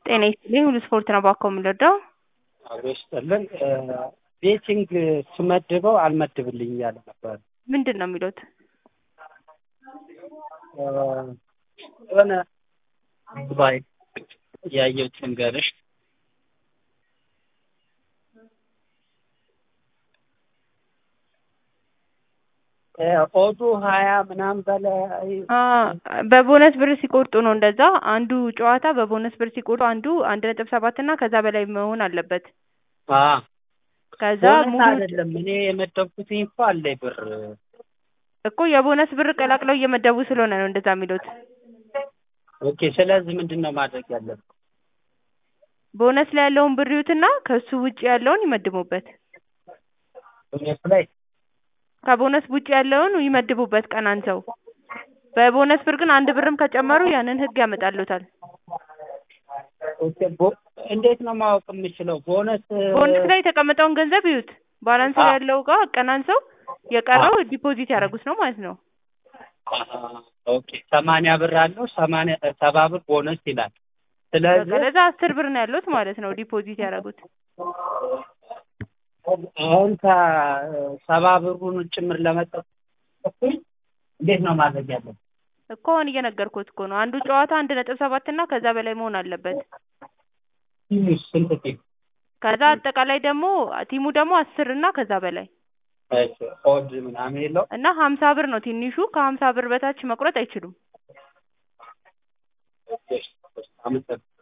ጤና ይስጥልኝ ሁሉ ስፖርት ነው ባኮ የምንረዳው አብሮ ይስጥልን። ቤቲንግ ስመድበው አልመድብልኝ እያለ ነበር። ምንድን ነው የሚሉት? የሆነ ባይ ያየሁት ልንገርሽ ኦዱ ሀያ ምናምን በላይ በቦነስ ብር ሲቆርጡ ነው እንደዛ። አንዱ ጨዋታ በቦነስ ብር ሲቆርጡ አንዱ አንድ ነጥብ ሰባት እና ከዛ በላይ መሆን አለበት። ከዛ ቦነስ ሙሉ አይደለም እኔ የመደብኩት እኮ አለኝ ብር እኮ የቦነስ ብር ቀላቅለው እየመደቡ ስለሆነ ነው እንደዛ የሚሉት። ኦኬ። ስለዚህ ምንድን ነው ማድረግ ያለብን? ቦነስ ላይ ያለውን ብር ይዩትና ከሱ ውጭ ያለውን ይመድቡበት። ቦነስ ላይ ከቦነስ ውጭ ያለውን ይመድቡበት ቀን አንሰው። በቦነስ ብር ግን አንድ ብርም ከጨመሩ ያንን ህግ ያመጣሉታል። ኦኬ። ቦ- እንዴት ነው ማወቅ የምችለው? ቦነስ ቦነስ ላይ የተቀመጠውን ገንዘብ ይዩት። ባላንስ ላይ ያለው ጋር ቀናንሰው የቀረው ዲፖዚት ያደረጉት ነው ማለት ነው። ኦኬ። ሰማንያ ብር አለው ሰማንያ ሰባ ብር ቦነስ ይላል። በቃ ስለዚህ ለዛ አስር ብር ነው ያሉት ማለት ነው ዲፖዚት ያደረጉት። አሁን ከሰባ ብሩን ጭምር ለመጠቀም እንዴት ነው ማድረግ ያለብን? እኮ አሁን እየነገርኩት እኮ ነው። አንዱ ጨዋታ አንድ ነጥብ ሰባት እና ከዛ በላይ መሆን አለበት። ትንሽ ስንት ቲም? ከዛ አጠቃላይ ደግሞ ቲሙ ደግሞ አስር እና ከዛ በላይ እሺ፣ ኦድ ምናምን የለው እና ሀምሳ ብር ነው ትንሹ። ከሀምሳ ብር በታች መቁረጥ አይችሉም። አመሰግናለሁ።